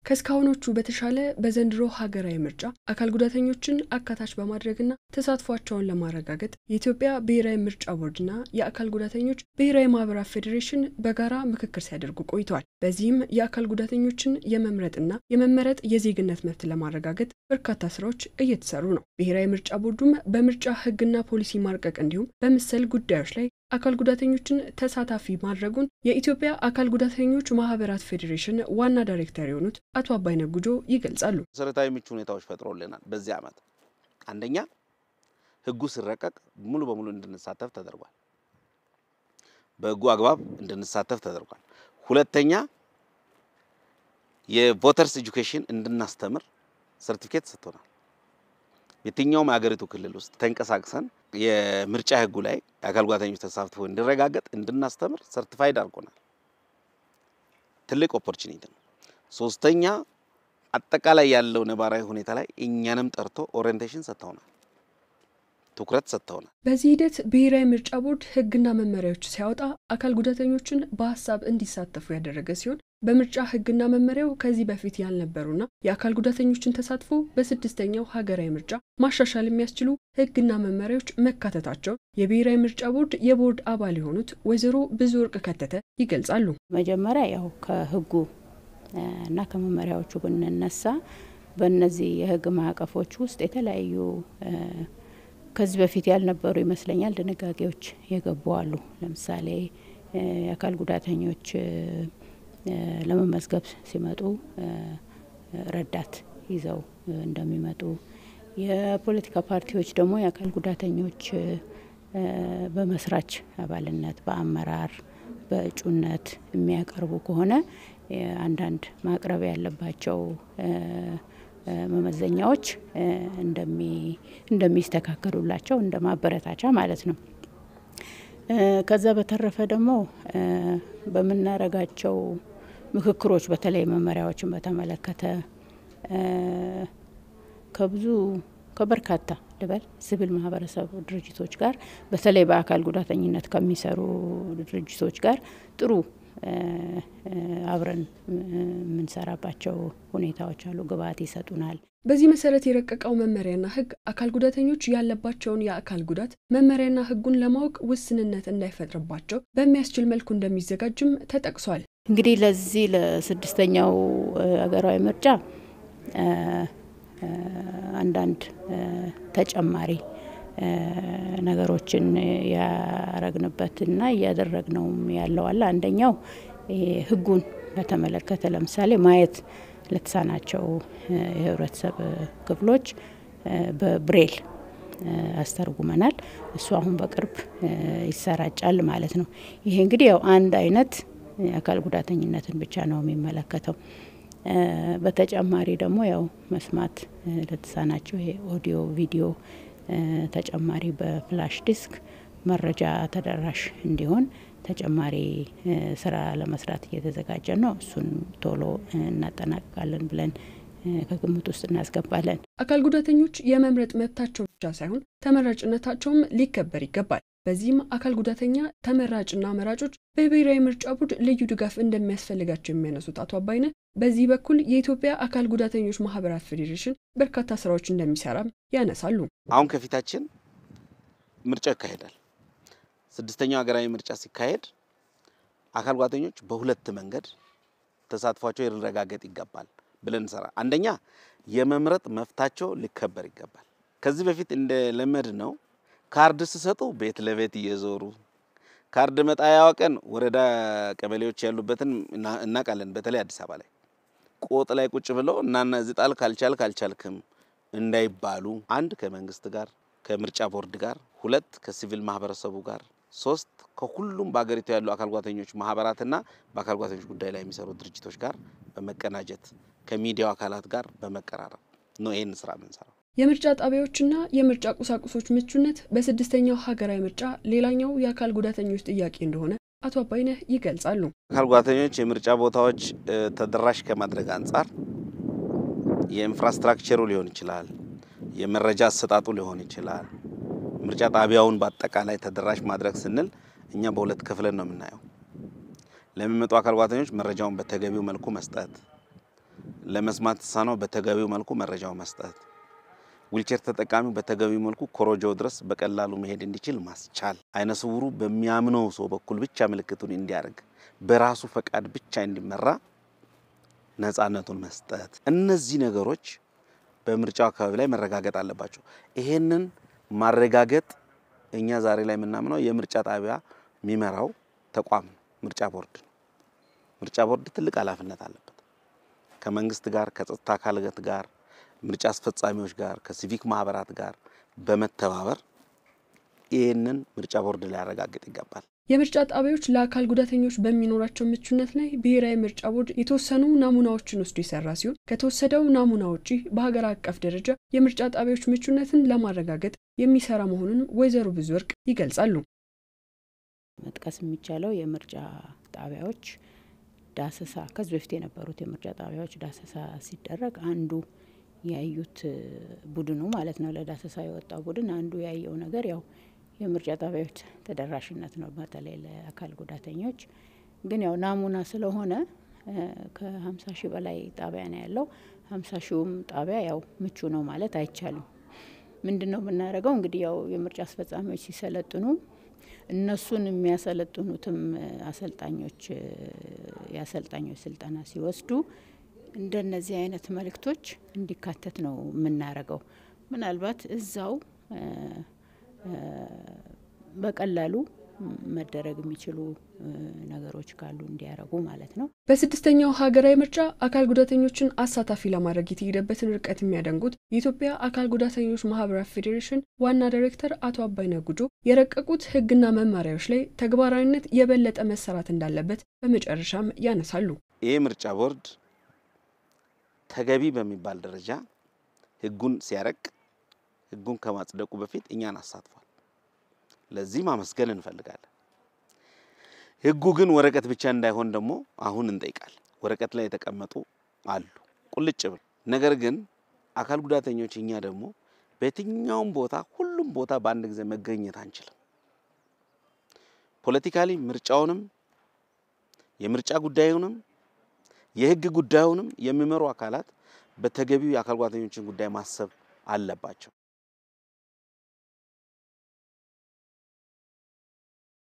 ከእስካሁኖቹ በተሻለ በዘንድሮ ሀገራዊ ምርጫ አካል ጉዳተኞችን አካታች በማድረግና ተሳትፏቸውን ለማረጋገጥ የኢትዮጵያ ብሔራዊ ምርጫ ቦርድና የአካል ጉዳተኞች ብሔራዊ ማህበራት ፌዴሬሽን በጋራ ምክክር ሲያደርጉ ቆይተዋል። በዚህም የአካል ጉዳተኞችን የመምረጥና የመመረጥ የዜግነት መብት ለማረጋገጥ በርካታ ስራዎች እየተሰሩ ነው። ብሔራዊ ምርጫ ቦርዱም በምርጫ ህግና ፖሊሲ ማርቀቅ እንዲሁም በመሰል ጉዳዮች ላይ አካል ጉዳተኞችን ተሳታፊ ማድረጉን የኢትዮጵያ አካል ጉዳተኞች ማህበራት ፌዴሬሽን ዋና ዳይሬክተር የሆኑት አቶ አባይነህ ጉጆ ይገልጻሉ። መሰረታዊ ምቹ ሁኔታዎች ፈጥሮልናል። በዚህ ዓመት አንደኛ ህጉ ሲረቀቅ ሙሉ በሙሉ እንድንሳተፍ ተደርጓል። በህጉ አግባብ እንድንሳተፍ ተደርጓል። ሁለተኛ የቮተርስ ኤጁኬሽን እንድናስተምር ሰርቲፊኬት ሰጥቶናል። የትኛውም የሀገሪቱ ክልል ውስጥ ተንቀሳቅሰን የምርጫ ህጉ ላይ የአካል ጉዳተኞች ተሳትፎ እንዲረጋገጥ እንድናስተምር ሰርቲፋይድ አድርጎናል። ትልቅ ኦፖርቹኒቲ ነው። ሶስተኛ አጠቃላይ ያለው ነባራዊ ሁኔታ ላይ እኛንም ጠርቶ ኦሪየንቴሽን ሰጥተውናል፣ ትኩረት ሰጥተውናል። በዚህ ሂደት ብሔራዊ ምርጫ ቦርድ ህግና መመሪያዎች ሲያወጣ አካል ጉዳተኞችን በሀሳብ እንዲሳተፉ ያደረገ ሲሆን በምርጫ ህግና መመሪያው ከዚህ በፊት ያልነበሩና የአካል ጉዳተኞችን ተሳትፎ በስድስተኛው ሀገራዊ ምርጫ ማሻሻል የሚያስችሉ ህግና መመሪያዎች መካተታቸው የብሔራዊ ምርጫ ቦርድ የቦርድ አባል የሆኑት ወይዘሮ ብዙ ወርቅ ከተተ ይገልጻሉ። መጀመሪያ ያው ከህጉ እና ከመመሪያዎቹ ብንነሳ በእነዚህ የህግ ማዕቀፎች ውስጥ የተለያዩ ከዚህ በፊት ያልነበሩ ይመስለኛል ድንጋጌዎች የገቡ አሉ። ለምሳሌ የአካል ጉዳተኞች ለመመዝገብ ሲመጡ ረዳት ይዘው እንደሚመጡ፣ የፖለቲካ ፓርቲዎች ደግሞ የአካል ጉዳተኞች በመስራች አባልነት፣ በአመራር፣ በእጩነት የሚያቀርቡ ከሆነ አንዳንድ ማቅረብ ያለባቸው መመዘኛዎች እንደሚስተካከሉላቸው እንደ ማበረታቻ ማለት ነው። ከዛ በተረፈ ደግሞ በምናረጋቸው ምክክሮች በተለይ መመሪያዎችን በተመለከተ ከብዙ ከበርካታ ልበል ሲቪል ማህበረሰብ ድርጅቶች ጋር በተለይ በአካል ጉዳተኝነት ከሚሰሩ ድርጅቶች ጋር ጥሩ አብረን የምንሰራባቸው ሁኔታዎች አሉ። ግብአት ይሰጡናል። በዚህ መሰረት የረቀቀው መመሪያና ህግ አካል ጉዳተኞች ያለባቸውን የአካል ጉዳት መመሪያና ህጉን ለማወቅ ውስንነት እንዳይፈጥርባቸው በሚያስችል መልኩ እንደሚዘጋጅም ተጠቅሷል። እንግዲህ ለዚህ ለስድስተኛው ሀገራዊ ምርጫ አንዳንድ ተጨማሪ ነገሮችን ያረግንበትና እያደረግነውም ያለው አለ። አንደኛው ህጉን በተመለከተ ለምሳሌ ማየት ለተሳናቸው የህብረተሰብ ክፍሎች በብሬል አስተርጉመናል። እሱ አሁን በቅርብ ይሰራጫል ማለት ነው። ይሄ እንግዲህ ያው አንድ አይነት የአካል ጉዳተኝነትን ብቻ ነው የሚመለከተው። በተጨማሪ ደግሞ ያው መስማት ለተሳናቸው ይሄ ኦዲዮ ቪዲዮ ተጨማሪ በፍላሽ ዲስክ መረጃ ተደራሽ እንዲሆን ተጨማሪ ስራ ለመስራት እየተዘጋጀ ነው። እሱን ቶሎ እናጠናቅቃለን ብለን ከግምት ውስጥ እናስገባለን። አካል ጉዳተኞች የመምረጥ መብታቸው ብቻ ሳይሆን ተመራጭነታቸውም ሊከበር ይገባል። በዚህም አካል ጉዳተኛ ተመራጭና መራጮች በብሔራዊ ምርጫ ቦርድ ልዩ ድጋፍ እንደሚያስፈልጋቸው የሚያነሱት አቶ አባይነህ በዚህ በኩል የኢትዮጵያ አካል ጉዳተኞች ማህበራት ፌዴሬሽን በርካታ ስራዎች እንደሚሰራም ያነሳሉ። አሁን ከፊታችን ምርጫ ይካሄዳል። ስድስተኛው ሀገራዊ ምርጫ ሲካሄድ አካል ጉዳተኞች በሁለት መንገድ ተሳትፏቸው ሊረጋገጥ ይገባል ብለን እንሰራ። አንደኛ የመምረጥ መብታቸው ሊከበር ይገባል። ከዚህ በፊት እንደ ለመድ ነው ካርድ ሲሰጡ ቤት ለቤት እየዞሩ ካርድ መጣያዋ ቀን ወረዳ ቀበሌዎች ያሉበትን እናውቃለን። በተለይ አዲስ አበባ ላይ ቆጥ ላይ ቁጭ ብለው እናና እዚህ ጣል ካልቻል ካልቻልክም እንዳይባሉ አንድ ከመንግስት ጋር ከምርጫ ቦርድ ጋር፣ ሁለት ከሲቪል ማህበረሰቡ ጋር፣ ሶስት ከሁሉም በሀገሪቱ ያሉ አካል ጉዳተኞች ማህበራትና በአካል ጉዳተኞች ጉዳይ ላይ የሚሰሩ ድርጅቶች ጋር በመቀናጀት ከሚዲያው አካላት ጋር በመቀራረብ ነው ይህን ስራ የምንሰራው። የምርጫ ጣቢያዎችና የምርጫ ቁሳቁሶች ምቹነት በስድስተኛው ሀገራዊ ምርጫ ሌላኛው የአካል ጉዳተኞች ጥያቄ እንደሆነ አቶ አባይነህ ይገልጻሉ። አካል ጉዳተኞች የምርጫ ቦታዎች ተደራሽ ከማድረግ አንጻር የኢንፍራስትራክቸሩ ሊሆን ይችላል፣ የመረጃ አሰጣጡ ሊሆን ይችላል። ምርጫ ጣቢያውን በአጠቃላይ ተደራሽ ማድረግ ስንል እኛ በሁለት ክፍልን ነው የምናየው። ለሚመጡ አካል ጉዳተኞች መረጃውን በተገቢው መልኩ መስጠት፣ ለመስማት የተሳነው በተገቢው መልኩ መረጃው መስጠት፣ ዊልቸር ተጠቃሚው በተገቢው መልኩ ኮሮጆ ድረስ በቀላሉ መሄድ እንዲችል ማስቻል፣ አይነ ስውሩ በሚያምነው ሰው በኩል ብቻ ምልክቱን እንዲያደርግ በራሱ ፈቃድ ብቻ እንዲመራ ነፃነቱን መስጠት፣ እነዚህ ነገሮች በምርጫው አካባቢ ላይ መረጋገጥ አለባቸው። ይሄንን ማረጋገጥ እኛ ዛሬ ላይ የምናምነው የምርጫ ጣቢያ የሚመራው ተቋም ነው፣ ምርጫ ቦርድ ነው። ምርጫ ቦርድ ትልቅ ኃላፊነት አለበት። ከመንግስት ጋር ከጸጥታ አካላት ጋር ምርጫ አስፈጻሚዎች ጋር ከሲቪክ ማህበራት ጋር በመተባበር ይህንን ምርጫ ቦርድ ሊያረጋግጥ ይገባል። የምርጫ ጣቢያዎች ለአካል ጉዳተኞች በሚኖራቸው ምቹነት ላይ ብሔራዊ ምርጫ ቦርድ የተወሰኑ ናሙናዎችን ወስዶ የሰራ ሲሆን ከተወሰደው ናሙና ውጪ በሀገር አቀፍ ደረጃ የምርጫ ጣቢያዎች ምቹነትን ለማረጋገጥ የሚሰራ መሆኑን ወይዘሮ ብዙ ወርቅ ይገልጻሉ። መጥቀስ የሚቻለው የምርጫ ጣቢያዎች ዳሰሳ ከዚህ በፊት የነበሩት የምርጫ ጣቢያዎች ዳሰሳ ሲደረግ አንዱ ያዩት ቡድኑ ማለት ነው ለዳሰሳ የወጣው ቡድን አንዱ ያየው ነገር ያው የምርጫ ጣቢያዎች ተደራሽነት ነው፣ በተለይ ለአካል ጉዳተኞች። ግን ያው ናሙና ስለሆነ ከሀምሳ ሺህ በላይ ጣቢያ ነው ያለው። ሀምሳ ሺውም ጣቢያ ያው ምቹ ነው ማለት አይቻልም። ምንድን ነው የምናደርገው እንግዲህ ያው የምርጫ አስፈጻሚዎች ሲሰለጥኑ እነሱን የሚያሰለጥኑትም አሰልጣኞች የአሰልጣኞች ስልጠና ሲወስዱ እንደነዚህ አይነት መልእክቶች እንዲካተት ነው የምናደርገው። ምናልባት እዛው በቀላሉ መደረግ የሚችሉ ነገሮች ካሉ እንዲያደርጉ ማለት ነው። በስድስተኛው ሀገራዊ ምርጫ አካል ጉዳተኞችን አሳታፊ ለማድረግ የተሄደበትን ርቀት የሚያደንቁት የኢትዮጵያ አካል ጉዳተኞች ማህበራት ፌዴሬሽን ዋና ዳይሬክተር አቶ አባይነህ ጉጆ የረቀቁት ሕግና መመሪያዎች ላይ ተግባራዊነት የበለጠ መሰራት እንዳለበት በመጨረሻም ያነሳሉ። ይህ ምርጫ ቦርድ ተገቢ በሚባል ደረጃ ሕጉን ሲያረቅ ሕጉን ከማጽደቁ በፊት እኛን አሳትፏል። ለዚህ ማመስገን እንፈልጋለን። ህጉ ግን ወረቀት ብቻ እንዳይሆን ደግሞ አሁን እንጠይቃለን። ወረቀት ላይ የተቀመጡ አሉ ቁልጭ ብል። ነገር ግን አካል ጉዳተኞች እኛ ደግሞ በየትኛውም ቦታ ሁሉም ቦታ በአንድ ጊዜ መገኘት አንችልም። ፖለቲካሊ ምርጫውንም የምርጫ ጉዳዩንም የህግ ጉዳዩንም የሚመሩ አካላት በተገቢው የአካል ጉዳተኞችን ጉዳይ ማሰብ አለባቸው።